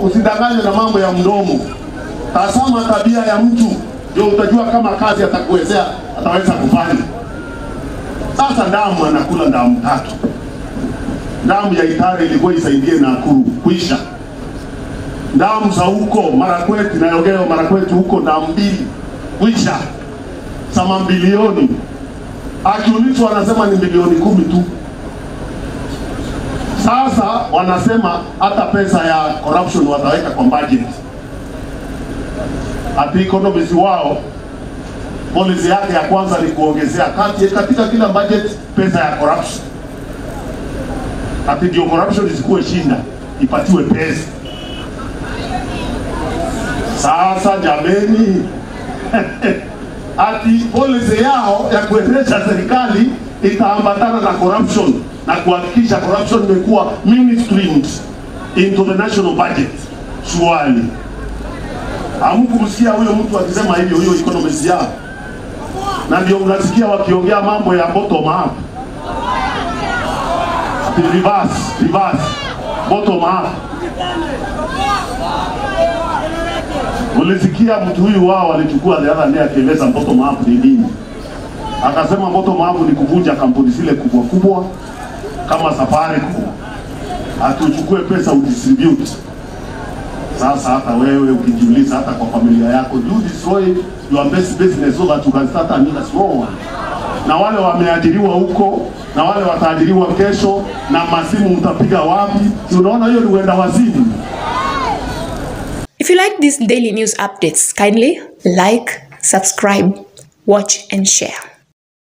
usidanganywe na mambo ya mdomo. Tazama tabia ya mtu, ndio utajua kama kazi atakuwezea ataweza kufanya. Sasa damu anakula damu tatu. Damu ya Itare ilikuwa isaidie Nakuru kuisha. Damu za huko Marakweti na Yogeo Marakweti huko damu mbili kuisha, sama bilioni. Akiulizwa anasema ni milioni kumi tu. Sasa wanasema hata pesa ya corruption wataweka kwa budget. Ati economist wao policy yake ya kwanza ni kuongezea kati katika kila budget pesa ya corruption. Ati ndio corruption isikuwe shinda, ipatiwe pesa. Sasa jameni, ati policy yao ya kuendesha serikali itaambatana na corruption na kuhakikisha corruption imekuwa mainstreamed into the national budget. Swali, hamkumsikia huyo mtu akisema hivyo, huyo economist yao, na ndio mnasikia wakiongea mambo ya bottom up, ati reverse, reverse, bottom up. Ulisikia mtu huyu wao walichukua the other day akieleza bottom up ni nini? Akasema bottom up ni kuvunja kampuni zile kubwa kubwa kama Safaricom, atuchukue pesa udistribute. Sasa hata wewe ukijiuliza, hata kwa familia yako, you destroy your best business so that you can start another small one. Na wale wameajiriwa huko na wale wataajiriwa kesho, na masimu mtapiga wapi? Si unaona hiyo ni uenda wazimu. If you like these daily news updates, kindly like, subscribe, watch, and share.